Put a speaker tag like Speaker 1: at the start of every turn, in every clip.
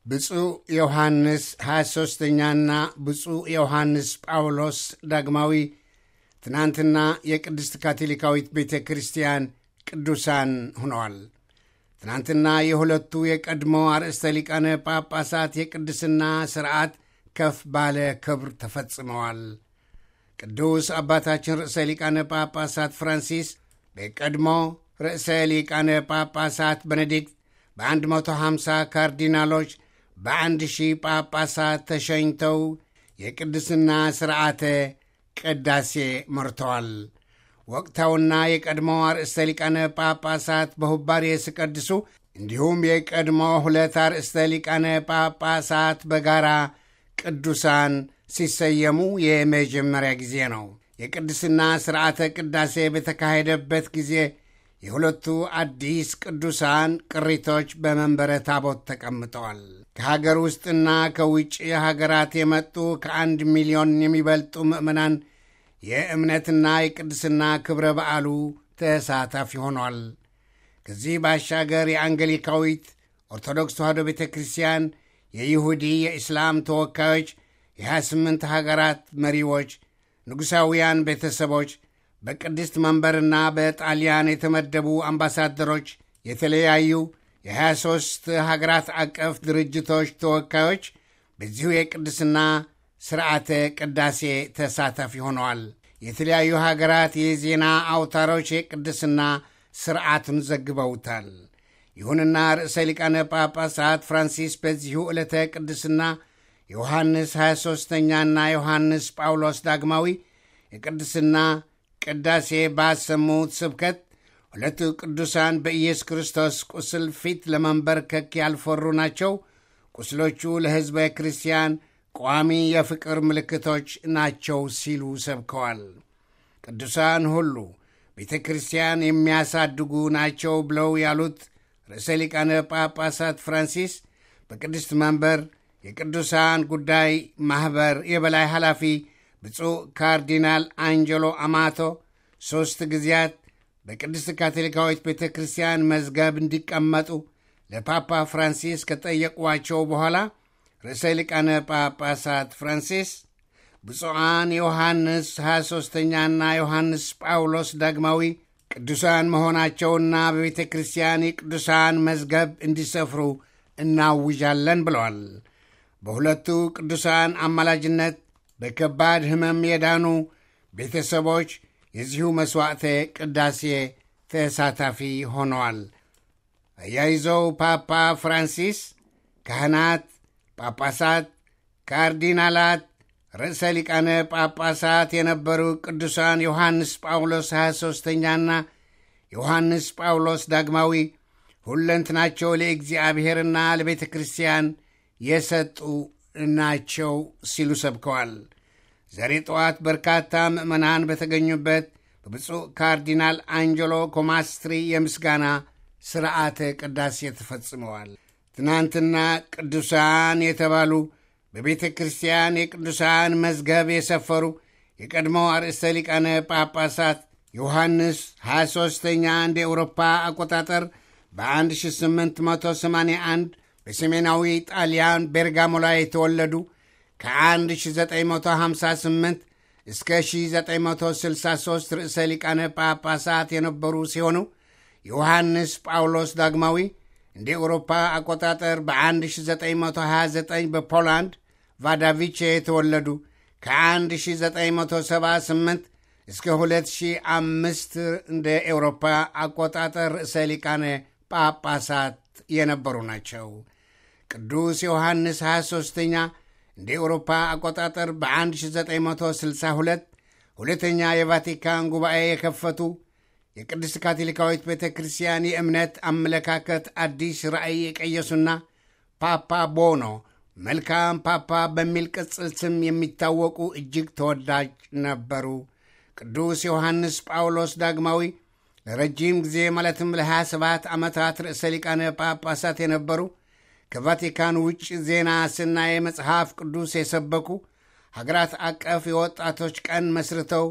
Speaker 1: ብፁዕ ዮሐንስ 23ኛና ብፁዕ ዮሐንስ ጳውሎስ ዳግማዊ ትናንትና የቅድስት ካቶሊካዊት ቤተ ክርስቲያን ቅዱሳን ሆነዋል። ትናንትና የሁለቱ የቀድሞ አርእስተ ሊቃነ ጳጳሳት የቅድስና ሥርዓት ከፍ ባለ ክብር ተፈጽመዋል። ቅዱስ አባታችን ርዕሰ ሊቃነ ጳጳሳት ፍራንሲስ በቀድሞ ርዕሰ ሊቃነ ጳጳሳት ቤኔዲክት በ150 ካርዲናሎች በአንድ ሺህ ጳጳሳት ተሸኝተው የቅድስና ሥርዓተ ቅዳሴ መርተዋል። ወቅታውና የቀድሞ አርእስተ ሊቃነ ጳጳሳት በሁባሬ ሲቀድሱ እንዲሁም የቀድሞ ሁለት አርእስተ ሊቃነ ጳጳሳት በጋራ ቅዱሳን ሲሰየሙ የመጀመሪያ ጊዜ ነው። የቅድስና ሥርዓተ ቅዳሴ በተካሄደበት ጊዜ የሁለቱ አዲስ ቅዱሳን ቅሪቶች በመንበረ ታቦት ተቀምጠዋል። ከሀገር ውስጥና ከውጭ ሀገራት የመጡ ከአንድ ሚሊዮን የሚበልጡ ምዕመናን የእምነትና የቅድስና ክብረ በዓሉ ተሳታፊ ሆኗል። ከዚህ ባሻገር የአንገሊካዊት ኦርቶዶክስ ተዋሕዶ ቤተ ክርስቲያን፣ የይሁዲ፣ የእስላም ተወካዮች፣ የ28 ሀገራት መሪዎች፣ ንጉሣውያን ቤተሰቦች በቅድስት መንበርና በጣሊያን የተመደቡ አምባሳደሮች፣ የተለያዩ የ23 ሀገራት አቀፍ ድርጅቶች ተወካዮች በዚሁ የቅድስና ሥርዓተ ቅዳሴ ተሳታፊ ሆነዋል። የተለያዩ ሀገራት የዜና አውታሮች የቅድስና ሥርዓቱን ዘግበውታል። ይሁንና ርዕሰ ሊቃነ ጳጳሳት ፍራንሲስ በዚሁ ዕለተ ቅድስና ዮሐንስ 23ኛና ዮሐንስ ጳውሎስ ዳግማዊ የቅድስና ቅዳሴ ባሰሙት ስብከት ሁለቱ ቅዱሳን በኢየሱስ ክርስቶስ ቁስል ፊት ለመንበርከክ ያልፈሩ ናቸው። ቁስሎቹ ለሕዝበ ክርስቲያን ቋሚ የፍቅር ምልክቶች ናቸው ሲሉ ሰብከዋል። ቅዱሳን ሁሉ ቤተ ክርስቲያን የሚያሳድጉ ናቸው ብለው ያሉት ርዕሰ ሊቃነ ጳጳሳት ፍራንሲስ በቅድስት መንበር የቅዱሳን ጉዳይ ማኅበር የበላይ ኃላፊ ብፁዕ ካርዲናል አንጀሎ አማቶ ሦስት ጊዜያት በቅድስት ካቶሊካዊት ቤተ ክርስቲያን መዝገብ እንዲቀመጡ ለፓፓ ፍራንሲስ ከጠየቋቸው በኋላ ርዕሰ ሊቃነ ጳጳሳት ፍራንሲስ ብፁዓን ዮሐንስ 23ኛና ዮሐንስ ጳውሎስ ዳግማዊ ቅዱሳን መሆናቸውና በቤተ ክርስቲያን የቅዱሳን መዝገብ እንዲሰፍሩ እናውዣለን ብለዋል። በሁለቱ ቅዱሳን አማላጅነት በከባድ ሕመም የዳኑ ቤተሰቦች የዚሁ መሥዋዕተ ቅዳሴ ተሳታፊ ሆነዋል። አያይዘው ፓፓ ፍራንሲስ ካህናት፣ ጳጳሳት፣ ካርዲናላት፣ ርዕሰ ሊቃነ ጳጳሳት የነበሩ ቅዱሳን ዮሐንስ ጳውሎስ 23ኛና ዮሐንስ ጳውሎስ ዳግማዊ ሁለንትናቸው ለእግዚአብሔርና ለቤተ ክርስቲያን የሰጡ ናቸው ሲሉ ሰብከዋል። ዛሬ ጠዋት በርካታ ምዕመናን በተገኙበት በብፁዕ ካርዲናል አንጀሎ ኮማስትሪ የምስጋና ሥርዓተ ቅዳሴ ተፈጽመዋል። ትናንትና ቅዱሳን የተባሉ በቤተ ክርስቲያን የቅዱሳን መዝገብ የሰፈሩ የቀድሞ አርእስተ ሊቃነ ጳጳሳት ዮሐንስ 23ኛ እንደ ኤውሮፓ አቆጣጠር በ1881 በሰሜናዊ ጣሊያን ቤርጋሞ ላይ የተወለዱ ከ1958 እስከ 1963 ርዕሰ ሊቃነ ጳጳሳት የነበሩ ሲሆኑ ዮሐንስ ጳውሎስ ዳግማዊ እንደ ኤውሮፓ አቆጣጠር በ1929 በፖላንድ ቫዳቪቼ የተወለዱ ከ1978 እስከ 2005 እንደ ኤውሮፓ አቆጣጠር ርዕሰ ሊቃነ ጳጳሳት የነበሩ ናቸው። ቅዱስ ዮሐንስ 23ኛ እንደ ኤውሮፓ አቆጣጠር በ1962 ሁለተኛ የቫቲካን ጉባኤ የከፈቱ የቅድስት ካቶሊካዊት ቤተ ክርስቲያን የእምነት አመለካከት አዲስ ራእይ የቀየሱና ፓፓ ቦኖ መልካም ፓፓ በሚል ቅጽል ስም የሚታወቁ እጅግ ተወዳጅ ነበሩ። ቅዱስ ዮሐንስ ጳውሎስ ዳግማዊ ለረጅም ጊዜ ማለትም ለ27 ዓመታት ርዕሰ ሊቃነ ጳጳሳት የነበሩ ከቫቲካን ውጭ ዜና ስናይ መጽሐፍ ቅዱስ የሰበኩ ሀገራት አቀፍ የወጣቶች ቀን መስርተው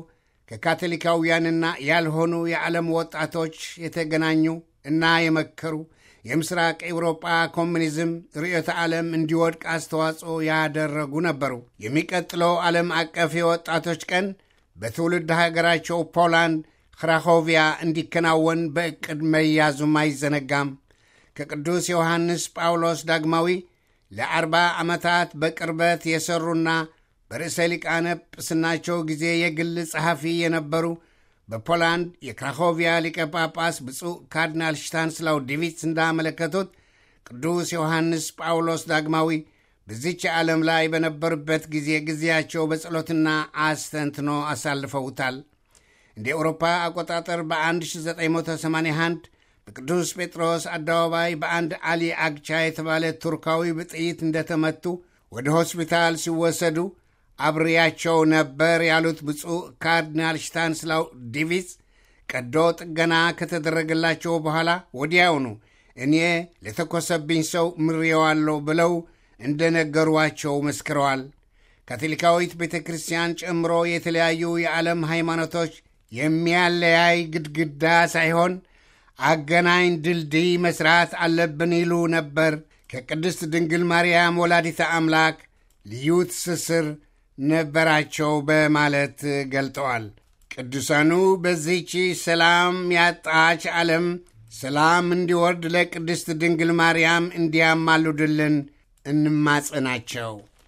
Speaker 1: ከካቶሊካውያንና ያልሆኑ የዓለም ወጣቶች የተገናኙ እና የመከሩ የምስራቅ ኤውሮጳ ኮሚኒዝም ርዕዮተ ዓለም እንዲወድቅ አስተዋጽኦ ያደረጉ ነበሩ። የሚቀጥለው ዓለም አቀፍ የወጣቶች ቀን በትውልድ ሀገራቸው ፖላንድ ክራኮቪያ እንዲከናወን በዕቅድ መያዙም አይዘነጋም። ከቅዱስ ዮሐንስ ጳውሎስ ዳግማዊ ለአርባ ዓመታት በቅርበት የሠሩና በርዕሰ ሊቃነ ጵስናቸው ጊዜ የግል ጸሐፊ የነበሩ በፖላንድ የክራኮቪያ ሊቀ ጳጳስ ብፁዕ ካርዲናል ሽታንስላው ዲቪትስ እንዳመለከቱት ቅዱስ ዮሐንስ ጳውሎስ ዳግማዊ በዚች ዓለም ላይ በነበሩበት ጊዜ ጊዜያቸው በጸሎትና አስተንትኖ አሳልፈውታል። እንደ ኤውሮፓ አቆጣጠር በ1981 በቅዱስ ጴጥሮስ አደባባይ በአንድ አሊ አግቻ የተባለ ቱርካዊ በጥይት እንደተመቱ ወደ ሆስፒታል ሲወሰዱ አብሬያቸው ነበር ያሉት ብፁዕ ካርዲናል ሽታንስላው ዲቪትስ ቀዶ ጥገና ከተደረገላቸው በኋላ ወዲያውኑ እኔ ለተኮሰብኝ ሰው ምሬዋለሁ ብለው እንደነገሯቸው መስክረዋል። ካቶሊካዊት ቤተ ክርስቲያን ጨምሮ የተለያዩ የዓለም ሃይማኖቶች የሚያለያይ ግድግዳ ሳይሆን አገናኝ ድልድይ መስራት አለብን ይሉ ነበር። ከቅድስት ድንግል ማርያም ወላዲተ አምላክ ልዩ ትስስር ነበራቸው በማለት ገልጠዋል። ቅዱሳኑ በዚህች ሰላም ያጣች ዓለም ሰላም እንዲወርድ ለቅድስት ድንግል ማርያም እንዲያማልዱልን እንማጸናቸው።